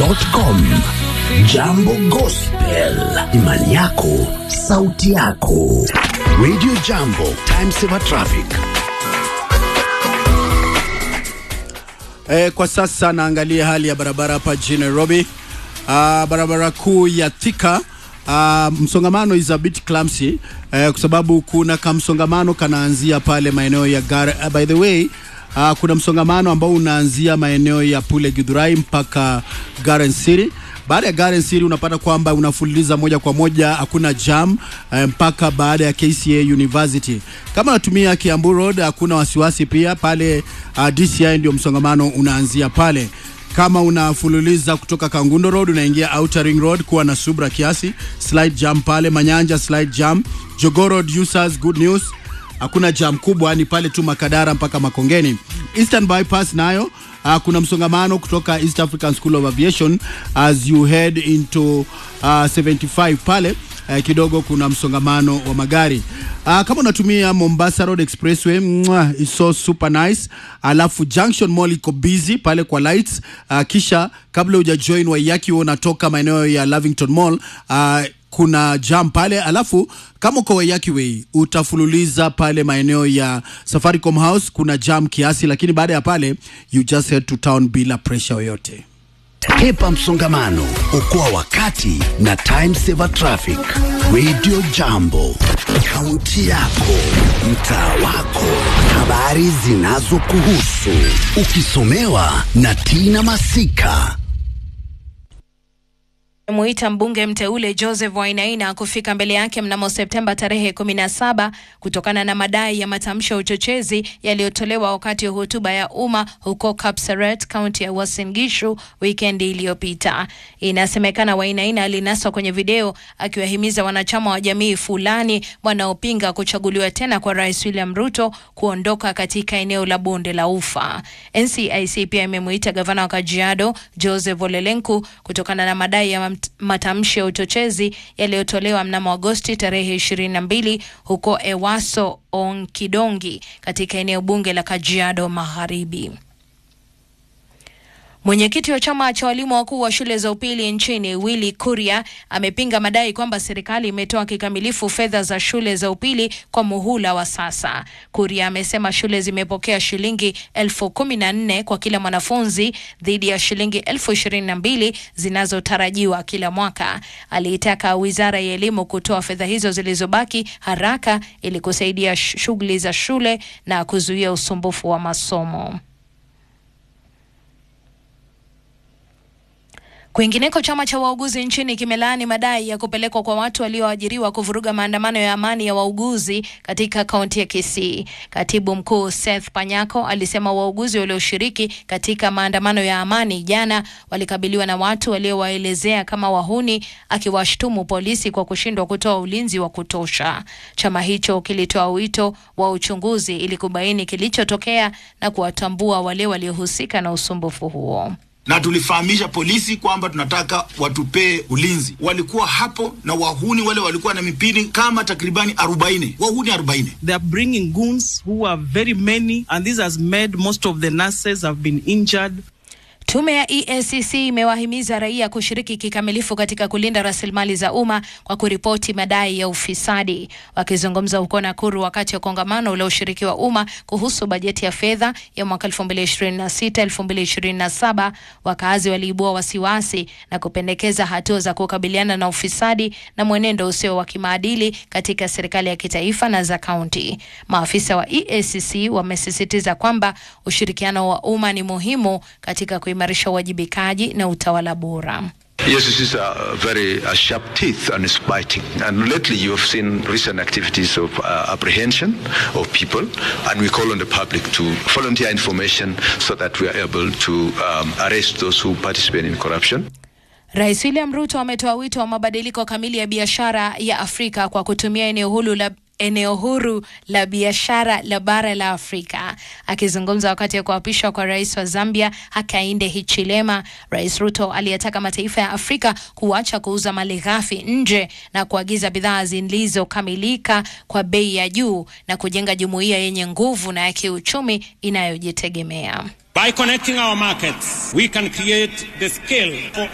gospel.com. Jambo Gospel, imani yako, sauti yako. Radio Jambo, time saver traffic. E, kwa sasa naangalia hali ya barabara hapa jijini Nairobi. Ah, barabara kuu ya Thika ah, msongamano is a bit clumsy eh, kwa sababu kuna kamsongamano kanaanzia pale maeneo ya Gar uh, by the way uh, kuna msongamano ambao unaanzia maeneo ya Pule Githurai mpaka Garden City. Baada ya Garden City unapata kwamba unafululiza moja kwa moja, hakuna jam eh, mpaka baada ya KCA University. Kama unatumia Kiambu Road hakuna wasiwasi pia pale uh, DCI ndio msongamano unaanzia pale kama unafululiza kutoka Kangundo Road unaingia Outer Ring Road, kuwa na subra kiasi. Slide jam pale Manyanja, slide jam Jogoo Road users, good news, hakuna jam kubwa, ni pale tu Makadara mpaka Makongeni. Eastern Bypass nayo uh, kuna msongamano kutoka East African School of Aviation as you head into uh, 75 pale uh, kidogo kuna msongamano wa magari uh, kama unatumia Mombasa Road Expressway mwah, it's so super nice. Alafu Junction Mall iko busy pale kwa lights uh, kisha kabla huja join Waiyaki wewe unatoka maeneo ya Lavington Mall uh, kuna jam pale, alafu kama uko Waiyaki Way utafululiza pale maeneo ya Safaricom House, kuna jam kiasi, lakini baada ya pale you just head to town bila pressure yoyote. Hepa msongamano, okoa wakati na time saver traffic. Radio Jambo, kaunti yako, mtaa wako, habari zinazokuhusu, ukisomewa na Tina Masika. Muita mbunge mteule Joseph Wainaina kufika mbele yake mnamo Septemba tarehe 17 kutokana na madai ya matamshi ya uchochezi yaliyotolewa wakati wa hotuba ya umma huko Kapseret, kaunti ya Uasin Gishu wikendi iliyopita. Inasemekana Wainaina alinaswa kwenye video akiwahimiza wanachama wa jamii fulani wanaopinga kuchaguliwa tena kwa Rais William Ruto kuondoka katika eneo la bonde la Ufa. NCIC pia imemuita gavana wa Kajiado Joseph Ole Lenku kutokana na madai ya mat- matamshi ya uchochezi yaliyotolewa mnamo Agosti tarehe 22 huko Ewaso Onkidongi katika eneo bunge la Kajiado Magharibi. Mwenyekiti wa chama cha walimu wakuu wa shule za upili nchini Willy Kuria amepinga madai kwamba serikali imetoa kikamilifu fedha za shule za upili kwa muhula wa sasa. Kuria amesema shule zimepokea shilingi elfu kumi na nne kwa kila mwanafunzi dhidi ya shilingi elfu ishirini na mbili zinazotarajiwa kila mwaka. Aliitaka wizara ya elimu kutoa fedha hizo zilizobaki haraka ili kusaidia shughuli za shule na kuzuia usumbufu wa masomo. Kwingineko, chama cha wauguzi nchini kimelaani madai ya kupelekwa kwa watu walioajiriwa kuvuruga maandamano ya amani ya wauguzi katika kaunti ya Kisii. Katibu mkuu Seth Panyako alisema wauguzi walioshiriki katika maandamano ya amani jana walikabiliwa na watu waliowaelezea kama wahuni, akiwashtumu polisi kwa kushindwa kutoa ulinzi wa kutosha. Chama hicho kilitoa wito wa uchunguzi ili kubaini kilichotokea na kuwatambua wale waliohusika na usumbufu huo na tulifahamisha polisi kwamba tunataka watupee ulinzi. Walikuwa hapo na wahuni wale walikuwa na mipini kama takribani 40 wahuni 40. They are bringing goons who are very many and this has made most of the nurses have been injured. Tume ya EACC imewahimiza raia kushiriki kikamilifu katika kulinda rasilimali za umma kwa kuripoti madai ya ufisadi. Wakizungumza huko Nakuru wakati wa kongamano la ushiriki wa umma kuhusu bajeti ya fedha ya mwaka 2026-2027, wakazi waliibua wasiwasi na kupendekeza hatua za kukabiliana na ufisadi na mwenendo usio wa kimaadili katika serikali ya kitaifa na za kaunti. Maafisa wa EACC wamesisitiza kwamba ushirikiano wa umma ni muhimu katika kuimarisha uwajibikaji na utawala bora. Yes, this is a very uh, sharp teeth and it's biting. And lately you have seen recent activities of uh, apprehension of people and we call on the public to volunteer information so that we are able to um, arrest those who participate in corruption. Rais William Ruto ametoa wito wa mabadiliko kamili ya biashara ya Afrika kwa kutumia eneo huru la eneo huru la biashara la bara la Afrika. Akizungumza wakati wa kuapishwa kwa rais wa Zambia Hakainde Hichilema, Rais Ruto aliyetaka mataifa ya Afrika kuacha kuuza mali ghafi nje na kuagiza bidhaa zilizokamilika kwa bei ya juu na kujenga jumuiya yenye nguvu na ya kiuchumi inayojitegemea. By connecting our markets, we can create the scale for